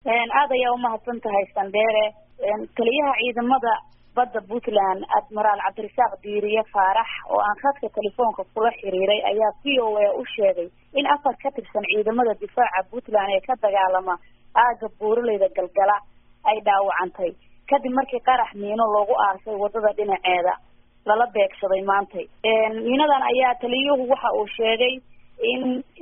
aad ayaa umahadsan tahay sandheere taliyaha ciidamada badda puntland admiraal cabdirasaaq diiriye faarax oo aan khadka telefoonka kula xiriiray ayaa v o a u sheegay in afar ka tirsan ciidamada difaaca puntland ee ka dagaalama aaga buuraleyda galgala ay dhaawacantay kadib markii qarax miino loogu aarsay wadada dhinaceeda lala beegsaday maantay miinadan ayaa taliyuhu waxa uu sheegay in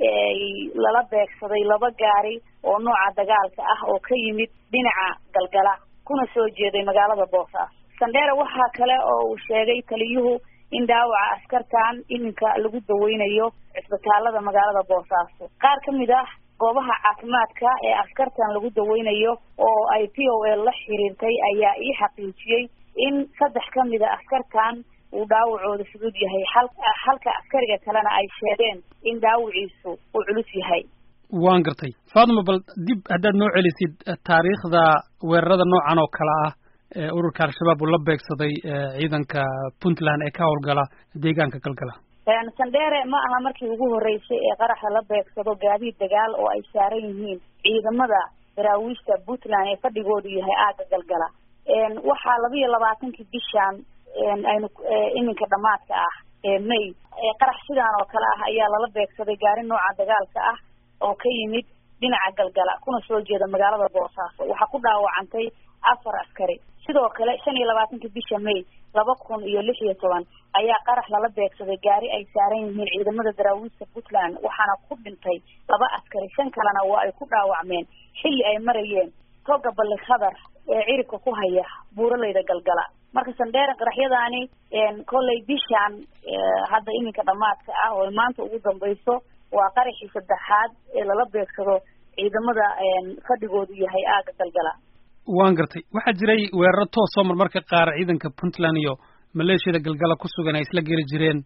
lala beegsaday laba gaari oo nooca dagaalka ah oo ka yimid dhinaca galgala kuna soo jeeday magaalada boosaaso sandheere waxaa kale oo uu sheegay taliyuhu in dhaawaca askartan iminka lagu daweynayo cisbitaalada magaalada boosaaso qaar ka mid ah goobaha caafimaadka ee askartan lagu daweynayo oo ay p o l la xiriirtay ayaa ii xaqiijiyey in saddex ka mid a askartan uu dhaawacooda fudud yahay hal halka askariga kalena ay sheegeen in dhaawaciisu uu culus yahay waan gartay fatima bal dib haddaad noo celisid taariikhda weerarada noocan oo kale ah ee ururka al-shabaab uu la beegsaday ciidanka puntland ee ka howlgala deegaanka galgala sandheere ma aha markii ugu horreysay ee qaraxa la beegsado gaadiid dagaal oo ay saaran yihiin ciidamada daraawiishta puntland ee fadhigoodu yahay aaga galgala waxaa laba iyo labaatankii bishaan aynu iminka dhamaadka ah ee may qarax sidaan oo kale ah ayaa lala beegsaday gaari nooca dagaalka ah oo ka yimid dhinaca galgala kuna soo jeeda magaalada boosaaso waxaa ku dhaawacantay afar askari sidoo kale shan iyo labaatankii bisha may laba kun iyo lix iyo toban ayaa qarax lala beegsaday gaari ay saaran yihiin ciidamada daraawiista puntland waxaana ku dhintay laba askari shan kalena waa ay ku dhaawacmeen xilli ay marayeen toga balli khadar ee ciribka ku haya buuraleyda galgala marka sandheere qaraxyadaani kollay bishaan hadda iminka dhamaadka ah oo maanta ugu dambayso waa qaraxii saddexaad ee lala beegsado ciidamada fadhigoodu yahay aaga galgala waan gartay waxaa jiray weeraro toosoo marmarka qaar ciidanka puntland iyo maleeshiyada galgala ku sugan ay isla geli jireen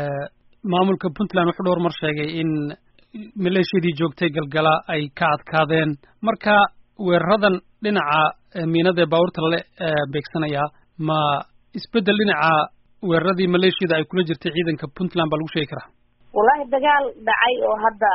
maamulka puntland wuxuu dhowr mar sheegay in maleeshiyadii joogtay galgala ay ka adkaadeen marka weeraradan dhinaca miinada ee baabuurta lale beegsanayaa ma isbeddel dhinaca weeraradii maleeshiyada ay kula jirtay ciidanka puntland baa lagu sheegi karaa wallahi dagaal dhacay oo hadda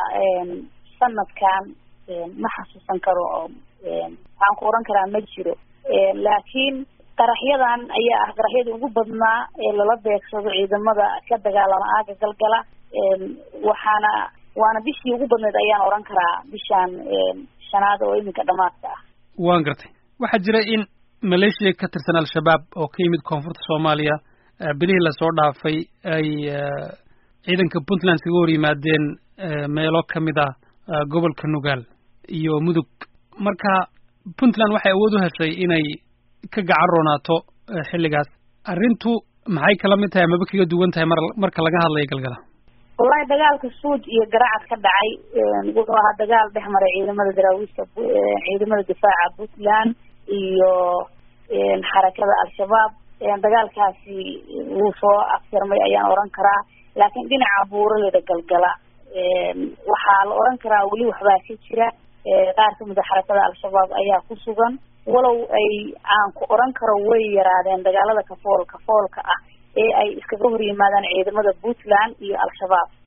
sanadkan ma xasuusan karo oo waxaan ku oran karaa ma jiro laakiin qaraxyadan ayaa ah qaraxyadii ugu badnaa ee lala beegsado ciidamada ka dagaalama aaga galgala waxaana waana bishii ugu badneed ayaan oran karaa bishaan shanaad oo iminka dhamaadka ah waan gartay waxaa jira in maleeshiya ka tirsan al-shabaab oo ka yimid koonfurta soomaaliya bilihii lasoo dhaafay ay ciidanka puntland kaga hor yimaadeen meelo ka mid ah gobolka nugaal iyo mudug marka puntland waxay awood u heshay inay ka gacan roonaato xilligaas arrintu maxay kala mid tahay amaba kaga duwan tahay mar marka laga hadlayo galgala wallahi dagaalka suuj iyo garacad ka dhacay wuxuu ahaa dagaal dhex maray ciidamada daraawiishta ciidamada difaaca puntland iyo xarakada al-shabaab dagaalkaasi wuu soo afsirmay ayaan oran karaa laakiin dhinaca buuraleda galgala waxaa la oran karaa weli waxbaa ka jira qaar kamid a xarakada al-shabaab ayaa ku sugan walow ay aan ku oran karo way yaraadeen dagaalada kafool kafoolka ah ee ay iskaga hor yimaadaan ciidamada puntland iyo al-shabaab